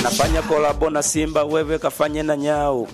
nafanya kolabo na Simba, wewe kafanye na Nyau.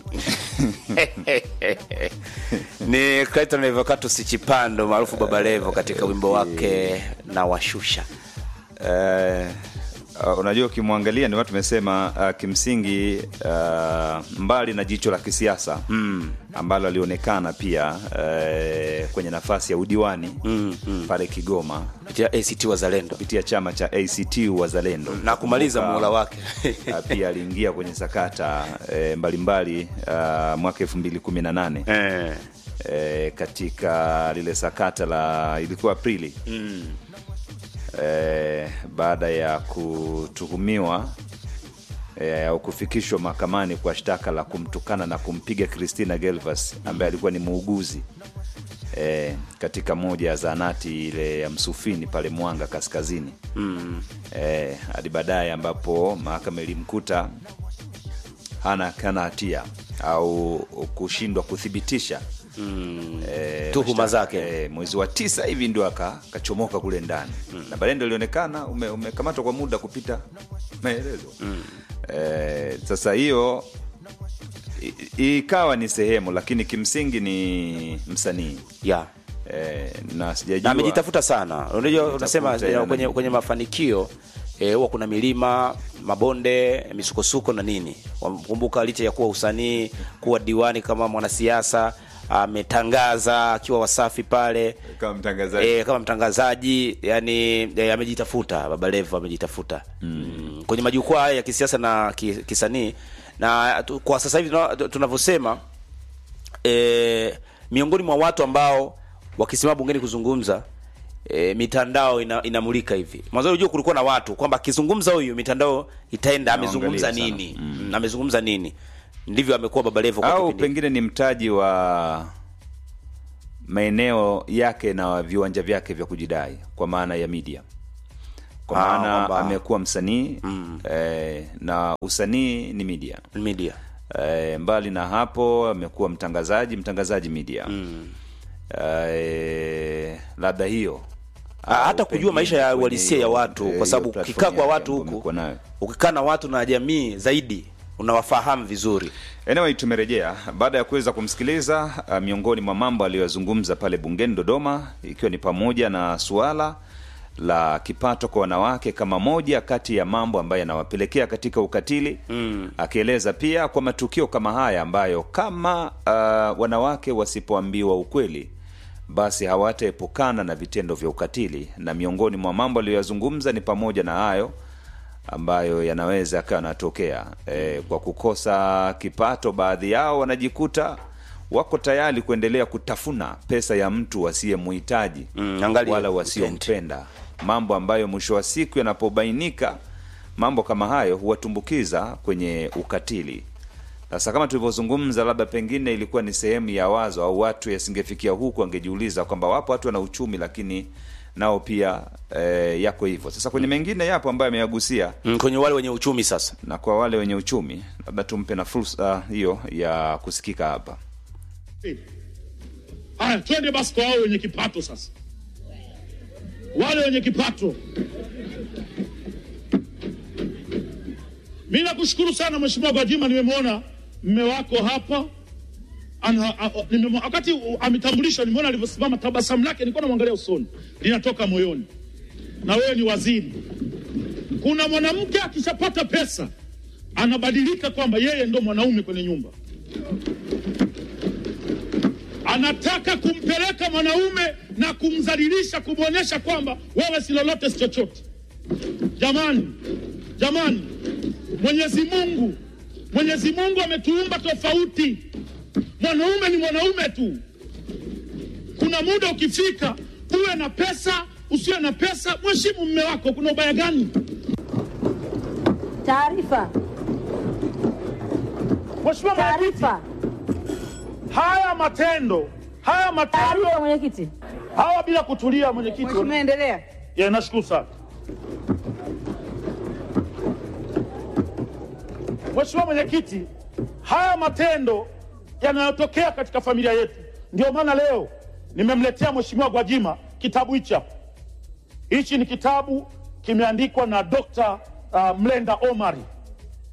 ni Clayton Levocatus Chipando maarufu Baba Levo katika wimbo wake na washusha. Eh, uh, unajua ukimwangalia ndio tumesema uh, kimsingi uh, mbali na jicho la kisiasa mm. ambalo alionekana pia uh, kwenye nafasi ya udiwani mm, mm. pale Kigoma kupitia ACT Wazalendo kupitia chama cha ACT Wazalendo na kumaliza Kumbuka, muhula wake uh, pia aliingia kwenye sakata eh, mbalimbali uh, mwaka elfu mbili kumi na nane eh. eh, katika lile sakata la ilikuwa Aprili mm. eh, baada ya kutuhumiwa eh, au kufikishwa mahakamani kwa shtaka la kumtukana na kumpiga Christina Gelvas ambaye alikuwa ni muuguzi eh, katika moja ya zahanati ile ya Msufini pale Mwanga kaskazini Mm. eh, hadi baadaye ambapo mahakama ilimkuta hana hana hatia au kushindwa kuthibitisha Mm. eh, Tuhuma mashtaka, zake. eh, mwezi wa tisa hivi ndio aka- akachomoka kule ndani na baadaye ndio ilionekana ume- umekamatwa kwa muda kupita maelezo eh, sasa hiyo i- ikawa ni sehemu lakini kimsingi ni msanii yeah. eh, na na sijajua amejitafuta sana unajua unasema Amejitafuta, eh, kwenye, yani. kwenye mafanikio eh, huwa kuna milima mabonde misukosuko na nini kumbuka licha ya kuwa usanii kuwa diwani kama mwanasiasa ametangaza akiwa wasafi pale kama mtangazaji E, kama mtangazaji yani e, amejitafuta Baba Levo amejitafuta mm. kwenye majukwaa haya ya kisiasa na ki, kisanii na tu, kwa sasa hivi tuna- tunavyosema e, miongoni mwa watu ambao wakisimama bungeni kuzungumza e, mitandao ina, inamulika hivi mwanzo unajua kulikuwa na watu kwamba akizungumza huyu mitandao itaenda amezungumza Inaangalia nini mm. amezungumza nini ndivyo amekuwa Baba Levo kwa au kipindi pengine ni mtaji wa maeneo yake na viwanja vyake vya kujidai kwa maana ya media kwa Ah, maana kwamba- amekuwa msanii mm. eh, na usanii ni media media eh, mbali na hapo amekuwa mtangazaji mtangazaji media mm. eh, labda hiyo Ah, hata Au kujua pengine maisha ya kwenye uhalisia ya hiyo- watu eh, kwa hiyo sababu platform ukikaa kwa yake watu ambayo huku amekuwa nayo. ukikaa na watu na jamii zaidi unawafahamu vizuri Anyway, tumerejea baada ya kuweza kumsikiliza uh, miongoni mwa mambo aliyoyazungumza pale bungeni Dodoma, ikiwa ni pamoja na suala la kipato kwa wanawake kama moja kati ya mambo ambayo yanawapelekea katika ukatili mm. akieleza pia kwa matukio kama haya ambayo kama uh, wanawake wasipoambiwa ukweli basi hawataepukana na vitendo vya ukatili, na miongoni mwa mambo aliyoyazungumza ni pamoja na hayo ambayo yanaweza yakawa yanatokea e, kwa kukosa kipato. Baadhi yao wanajikuta wako tayari kuendelea kutafuna pesa ya mtu wasiyemhitaji Mm, angalia wala wasiompenda, mambo ambayo mwisho wa siku yanapobainika, mambo kama hayo huwatumbukiza kwenye ukatili. Sasa kama tulivyozungumza, labda pengine ilikuwa ni sehemu ya wazo au watu yasingefikia huku, angejiuliza kwamba wapo watu wana uchumi lakini nao pia e, yako hivyo. Sasa kwenye mengine yapo ambayo ameyagusia mm, kwenye wale wenye uchumi sasa na kwa wale wenye uchumi labda tumpe na fursa hiyo ya kusikika hapa. Haya, twende basi kwa wale wenye kipato sasa, wale wenye kipato. Mi nakushukuru sana Mheshimiwa Gwajima, nimemwona mme wako hapa ana, a, a, nimemwo- wakati u- ametambulishwa, nimeona alivyosimama, tabasamu lake nilikuwa namwangalia usoni, linatoka moyoni. Na wewe ni waziri. Kuna mwanamke akishapata pesa anabadilika kwamba yeye ndo mwanaume kwenye nyumba anataka kumpeleka mwanaume na kumdhalilisha, kumwonyesha kwamba wewe si lolote, si chochote. Jamani, jamani, Mwenyezi Mungu, Mwenyezi Mungu ametuumba tofauti. Mwanaume ni mwanaume tu. Kuna muda ukifika, uwe na pesa, usiwe na pesa, mheshimu mme wako. Kuna ubaya gani? Taarifa, Mheshimiwa Mwenyekiti, taarifa, haya matendo haya matendo taarifa, mwenyekiti. hawa bila kutulia, mwenyekiti, Mheshimiwa, endelea. Ya, nashukuru sana Mheshimiwa Mwenyekiti, haya matendo yanayotokea katika familia yetu, ndio maana leo nimemletea Mheshimiwa Gwajima kitabu hichi hapa. Hichi ni kitabu kimeandikwa na Dr. uh, Mlenda Omari.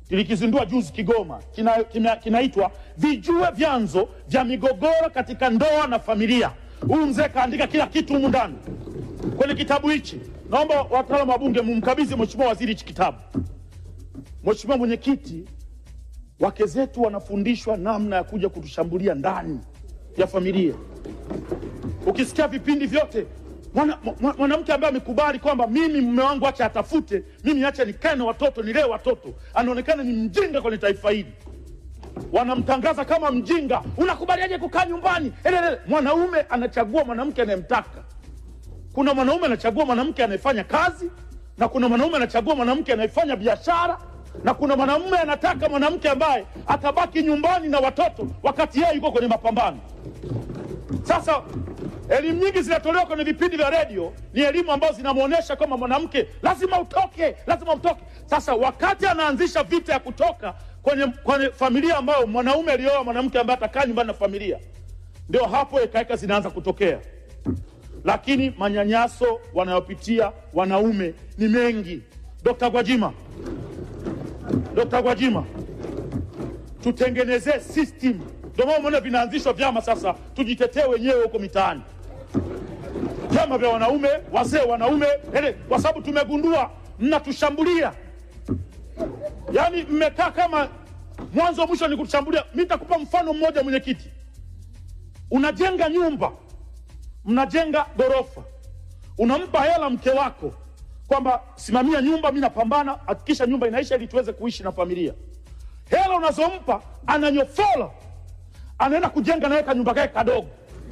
tulikizindua juzi Kigoma, kinaitwa kina, kinaitwa vijue vyanzo vya migogoro katika ndoa na familia. Huyu mzee kaandika kila kitu humu ndani kwenye kitabu hichi. Naomba wataalamu wa bunge mumkabidhi mheshimiwa waziri hichi kitabu. Mheshimiwa mwenyekiti, wake zetu wanafundishwa namna ya kuja kutushambulia ndani ya familia. Ukisikia vipindi vyote mwanamke mwana, mwanamke ambaye amekubali kwamba mimi mume wangu acha atafute, mimi acha nikae na watoto nilee watoto, anaonekana ni mjinga kwenye taifa hili. Wanamtangaza kama mjinga. Unakubaliaje kukaa nyumbani? Elelele. Mwanaume anachagua mwanamke anayemtaka. Kuna mwanaume anachagua mwanamke anayefanya kazi, na kuna mwanaume anachagua mwanamke anayefanya biashara, na kuna mwanamume anataka mwanamke ambaye atabaki nyumbani na watoto wakati yeye yuko kwenye mapambano. Sasa elimu nyingi zinatolewa kwenye vipindi vya redio, ni elimu ambazo zinamwonyesha kwamba mwanamke lazima utoke, lazima utoke. Sasa wakati anaanzisha vita ya kutoka kwenye, kwenye familia ambayo mwanaume alioa mwanamke ambaye atakaa nyumbani na familia, ndio hapo ekaeka zinaanza kutokea. Lakini manyanyaso wanayopitia wanaume ni mengi. Dkt. Gwajima, Dkt. Gwajima, tutengenezee system. Ndio maana umeona vinaanzishwa vyama sasa, tujitetee wenyewe huko mitaani, vyama vya wanaume, wazee wanaume, ele, kwa sababu tumegundua mnatushambulia, yaani mmekaa kama mwanzo mwisho ni kutushambulia. Mi nitakupa mfano mmoja, mwenyekiti. Unajenga nyumba, mnajenga ghorofa, unampa hela mke wako kwamba simamia nyumba, mi napambana, hakikisha nyumba inaisha ili tuweze kuishi na familia. Hela unazompa ananyofola, anaenda kujenga naweka nyumba kake kadogo.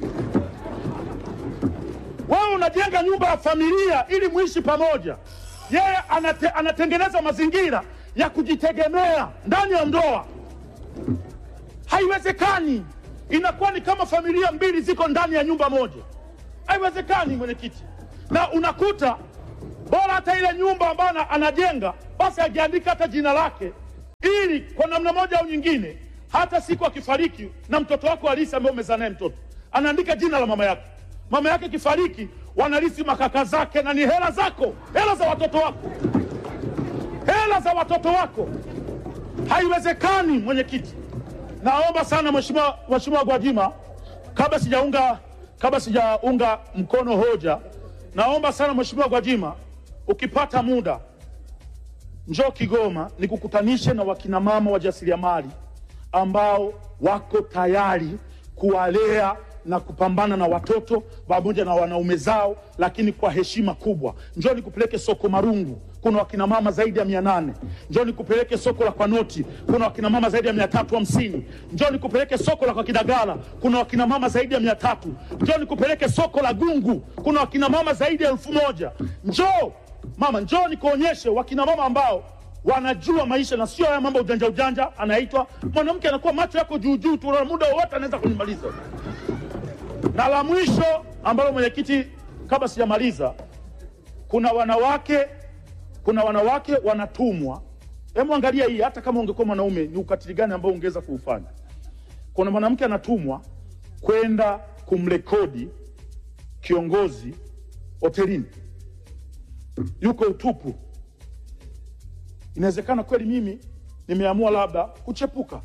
Wewe unajenga nyumba ya familia ili muishi pamoja, yeye anate, anatengeneza mazingira ya kujitegemea ndani ya ndoa. Haiwezekani, inakuwa ni kama familia mbili ziko ndani ya nyumba moja. Haiwezekani mwenyekiti, na unakuta bora hata ile nyumba ambayo ana- anajenga basi ajiandika hata jina lake, ili kwa namna moja au nyingine, hata siku akifariki na mtoto wako halisi ambaye umezaa naye mtoto, anaandika jina la mama yake. Mama yake kifariki, wanarithi makaka zake, na ni hela zako, hela za watoto wako, hela za watoto wako. Haiwezekani mwenyekiti. Naomba sana mheshimiwa mheshimiwa Gwajima, kabla sijaunga kabla sijaunga mkono hoja, naomba sana mheshimiwa Gwajima, ukipata muda njoo Kigoma nikukutanishe na wakinamama wajasiriamali ambao wako tayari kuwalea na kupambana na watoto pamoja na wanaume zao, lakini kwa heshima kubwa. Njoo nikupeleke soko Marungu, kuna wakinamama zaidi ya mia nane. Njoo nikupeleke soko la Kwanoti, kuna wakinamama zaidi ya mia tatu hamsini. Njoo nikupeleke soko la kwa Kidagala, kuna wakinamama zaidi ya mia tatu. Njoo nikupeleke soko la Gungu, kuna wakinamama zaidi ya elfu moja. Njoo mama, njoo nikuonyeshe wakinamama ambao wanajua maisha na sio haya mambo ujanja ujanja. Anaitwa mwanamke anakuwa macho yako juu juu tu, na muda wowote anaweza kunimaliza. Na la mwisho ambalo mwenyekiti, kabla sijamaliza, kuna wanawake kuna wanawake wanatumwa. Hebu angalia hii, hata kama ungekuwa mwanaume, ni ukatili gani ambao ungeweza kuufanya? Kuna mwanamke anatumwa kwenda kumrekodi kiongozi hotelini, yuko utupu. Inawezekana kweli mimi nimeamua labda kuchepuka.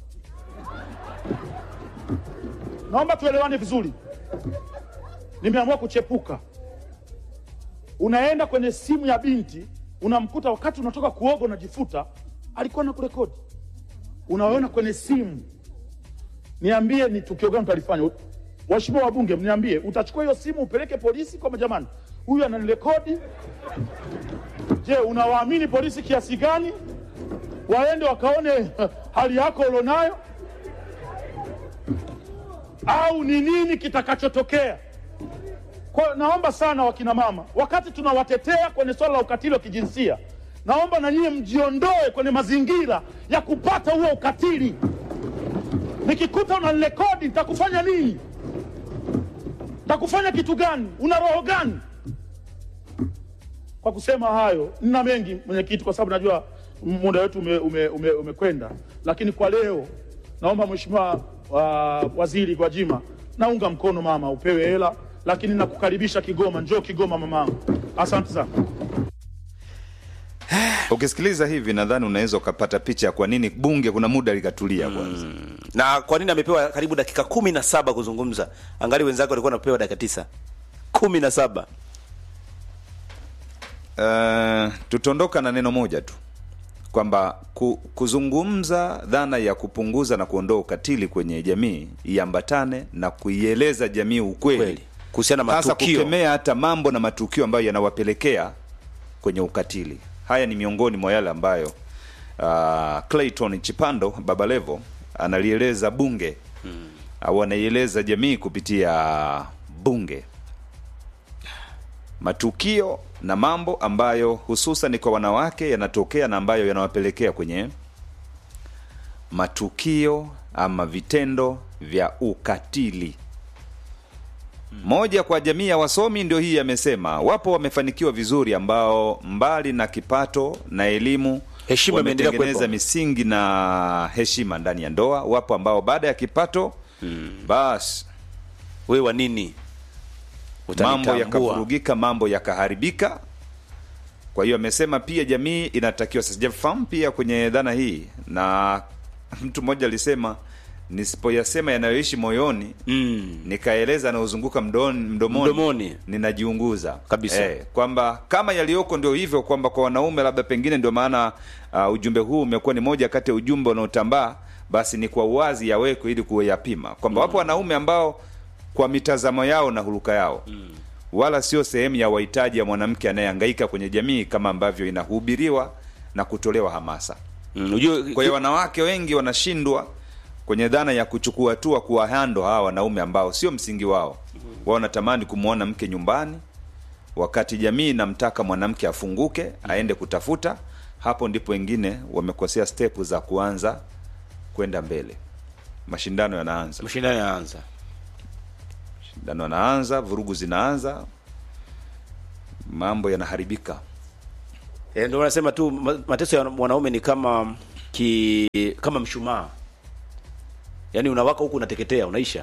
Naomba tuelewane vizuri, nimeamua kuchepuka. Unaenda kwenye simu ya binti, unamkuta wakati unatoka kuoga unajifuta, alikuwa na kurekodi, unaona kwenye simu. Niambie, ni tukio gani utalifanya? Waheshimiwa wabunge, mniambie, utachukua hiyo simu upeleke polisi kwamba jamani, huyu ananirekodi? Je, unawaamini polisi kiasi gani? Waende wakaone hali yako ulionayo, au ni nini kitakachotokea? Kwa hiyo naomba sana wakina mama, wakati tunawatetea kwenye swala la ukatili wa kijinsia, naomba na nyie mjiondoe kwenye mazingira ya kupata huo ukatili. Nikikuta unanirekodi nitakufanya nini? Nitakufanya kitu gani? Una roho gani? Kwa kusema hayo, nina mengi mwenyekiti, kwa sababu najua muda wetu umekwenda ume, ume, umekwenda. lakini kwa leo naomba mheshimiwa wa, waziri Gwajima, naunga mkono mama, upewe hela, lakini nakukaribisha Kigoma. Njoo Kigoma mamangu, asante sana. ukisikiliza hivi nadhani unaweza ukapata picha ya kwa nini bunge kuna muda likatulia kwanza na kwa nini amepewa karibu dakika kumi na saba kuzungumza angali wenzake walikuwa wanapewa dakika tisa kumi na saba Uh, tutaondoka na neno moja tu kwamba ku, kuzungumza dhana ya kupunguza na kuondoa ukatili kwenye jamii iambatane na kuieleza jamii ukweli kweli kuhusiana na hasa matukio kukemea hata mambo na matukio ambayo yanawapelekea kwenye ukatili haya ni miongoni mwa yale ambayo uh, clayton chipando babalevo analieleza bunge hmm. au anaieleza jamii kupitia bunge matukio na mambo ambayo hususan kwa wanawake yanatokea na ambayo yanawapelekea kwenye matukio ama vitendo vya ukatili moja kwa jamii ya wasomi ndio hii amesema wapo wamefanikiwa vizuri ambao mbali na kipato na elimu Heshima imeendelea wametengeneza kuwepo. misingi na heshima ndani ya ndoa wapo ambao baada ya kipato hmm. basi wewe wa nini mambo Utanitambua. yakavurugika mambo yakaharibika kwa hiyo amesema pia jamii inatakiwa sijafahamu pia kwenye dhana hii na mtu mmoja alisema nisipoyasema yanayoishi moyoni mm. nikaeleza yanayozunguka mdoni- mdomoni, Mdomoni. ninajiunguza Kabisa. eh, kwamba kama yaliyoko ndio hivyo kwamba kwa wanaume labda pengine ndio maana uh, ujumbe huu umekuwa ni moja kati ya ujumbe unaotambaa basi ni kwa uwazi yawekwe ili kuyapima kwamba wapo wanaume ambao kwa mitazamo yao na huruka yao mm. wala sio sehemu ya wahitaji ya mwanamke anayehangaika kwenye jamii kama ambavyo inahubiriwa na kutolewa hamasa Mm, ujue kwa hiyo wanawake wengi wanashindwa kwenye dhana ya kuchukua hatua kuwahando hawa wanaume ambao sio msingi wao wao wanatamani kumwona mke nyumbani wakati jamii inamtaka mwanamke afunguke aende kutafuta hapo ndipo wengine wamekosea stepu za kuanza kwenda mbele mashindano yanaanza mashindano yanaanza mashindano yanaanza vurugu zinaanza mambo yanaharibika e, ndio wanasema tu ma- mateso ya mwanaume ni kama ki kama mshumaa yaani unawaka huku unateketea unaisha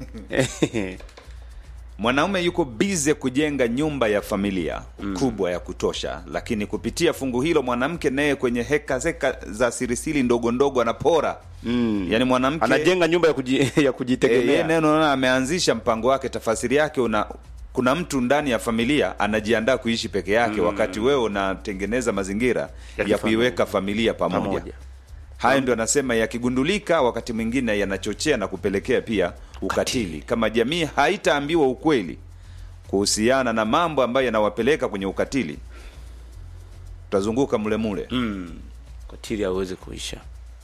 mwanaume yuko bize kujenga nyumba ya familia mm. kubwa ya kutosha lakini kupitia fungu hilo mwanamke naye kwenye heka zeka za sirisiri ndogo ndogo anapora mm. yaani mwanamke anajenga nyumba ya, kuji, ya eh, yeye kujitegemea neno naona ameanzisha mpango wake tafasiri yake una kuna mtu ndani ya familia anajiandaa kuishi peke yake mm. wakati wewe unatengeneza mazingira Ya ya, kifamilia. kuiweka familia pamoja, Pamoja. hayo ndio anasema yakigundulika wakati mwingine yanachochea na kupelekea pia ukatili kama jamii haitaambiwa ukweli kuhusiana na mambo ambayo yanawapeleka kwenye ukatili tutazunguka mule mule mm. katili hauwezi kuisha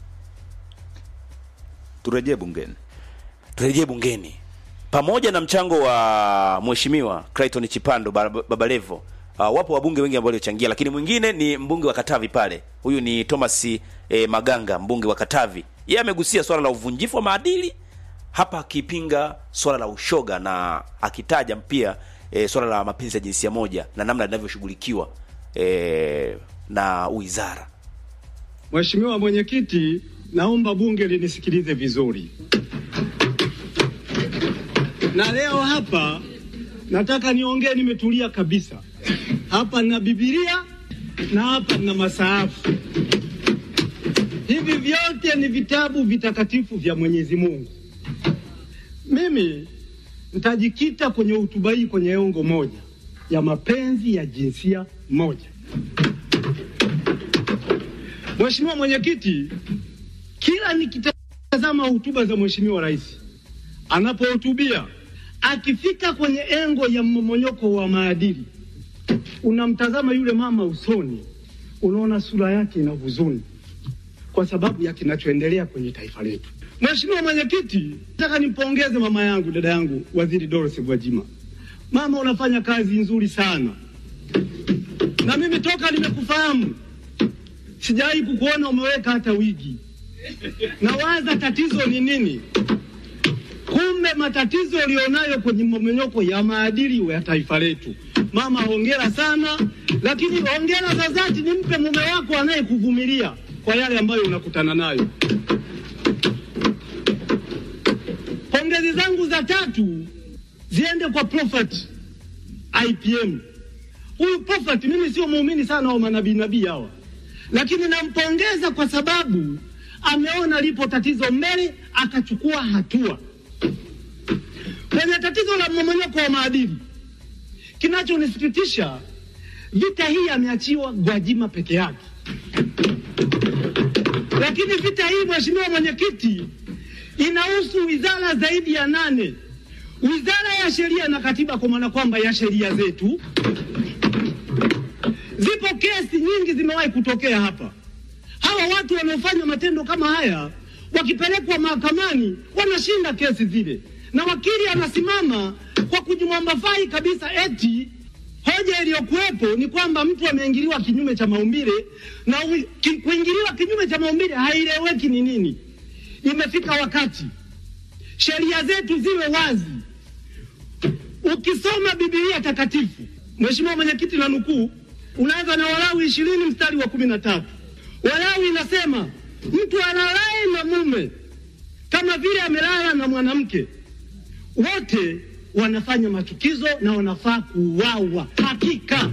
turejee bungeni turejee bungeni pamoja na mchango wa mheshimiwa Clayton Chipando Ba- Babalevo uh, wapo wabunge wengi ambao waliochangia lakini mwingine ni mbunge wa Katavi pale huyu ni Thomas eh, Maganga mbunge wa Katavi yeye amegusia swala la uvunjifu wa maadili hapa akipinga swala la ushoga na akitaja pia eh, swala la mapenzi ya jinsia moja na namna linavyoshughulikiwa eh, na wizara Mheshimiwa Mwenyekiti, naomba bunge linisikilize vizuri. Na leo hapa nataka niongee nimetulia kabisa. Hapa nina Biblia na hapa nina masaafu. Hivi vyote ni vitabu vitakatifu vya Mwenyezi Mungu. Mimi nitajikita kwenye hotuba hii kwenye engo moja ya mapenzi ya jinsia moja. Mheshimiwa Mwenyekiti, kila nikitazama hotuba za Mheshimiwa Rais anapohutubia, akifika kwenye engo ya mmomonyoko wa maadili, unamtazama yule mama usoni, unaona sura yake ina huzuni kwa sababu ya kinachoendelea kwenye taifa letu. Mheshimiwa Mwenyekiti, nataka nimpongeze mama yangu, dada yangu, Waziri Dorothy Gwajima. Mama, unafanya kazi nzuri sana, na mimi toka nimekufahamu sijawahi kukuona umeweka hata wigi. Nawaza tatizo ni nini? Kumbe matatizo ulionayo kwenye mmomonyoko ya maadili ya taifa letu. Mama, hongera sana, lakini hongera za dhati nimpe mume wako anayekuvumilia kwa yale ambayo unakutana nayo. Pongezi zangu za tatu ziende kwa Prophet IPM. Huyu Prophet, mimi sio muumini sana wa manabii nabii hawa lakini nampongeza kwa sababu ameona lipo tatizo mbele, akachukua hatua kwenye tatizo la mmomonyoko wa maadili. Kinachonisikitisha, vita hii ameachiwa Gwajima peke yake, lakini vita hii, mheshimiwa mwenyekiti, inahusu wizara zaidi ya nane, wizara ya sheria na katiba, kwa maana kwamba ya sheria zetu. Zipo kesi nyingi zimewahi kutokea hapa. Hawa watu wanaofanya matendo kama haya wakipelekwa mahakamani wanashinda kesi zile, na wakili anasimama kwa kujimwambafai kabisa, eti hoja iliyokuwepo ni kwamba mtu ameingiliwa kinyume cha maumbile, na ui- ki, kuingiliwa kinyume cha maumbile haieleweki ni nini. Imefika wakati sheria zetu ziwe wazi. Ukisoma Biblia takatifu, Mheshimiwa Mwenyekiti, na nukuu, unaanza na Walawi ishirini mstari wa kumi na tatu. Walawi inasema mtu alalaye na mume kama vile amelala na mwanamke, wote wanafanya machukizo na wanafaa kuuawa. Hakika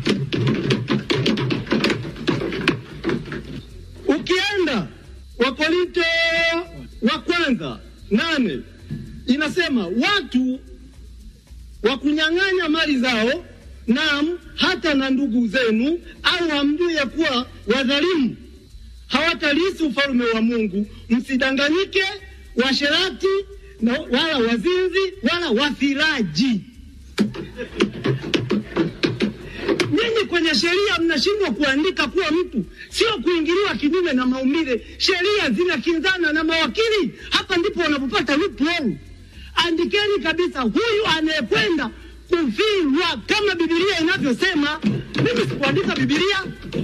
ukienda Wakorinto wa kwanza nane inasema watu wa kunyang'anya mali zao, naam, hata na ndugu zenu, au hamjui ya kuwa wadhalimu hawatalisi ufalme wa Mungu. Msidanganyike, washerati na wala wazinzi wala wafiraji. Nyinyi kwenye sheria mnashindwa kuandika kuwa mtu sio kuingiliwa kinyume na maumbile. Sheria zinakinzana na mawakili, hapa ndipo wanapopata loophole. Andikeni kabisa, huyu anayekwenda kufirwa kama Biblia inavyosema. Mimi sikuandika Biblia,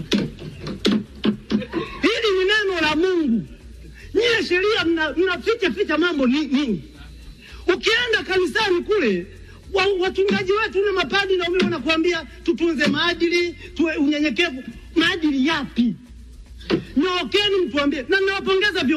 hili ni neno la Mungu. Nyie sheria mna- mnaficha ficha mambo ni- nini? Ukienda kanisani kule wa, wachungaji wetu na mapadi na umeme wanakuambia tutunze maadili, tuwe unyenyekevu. Maadili yapi? Nyookeni mtuambie, na nawapongeza viongozi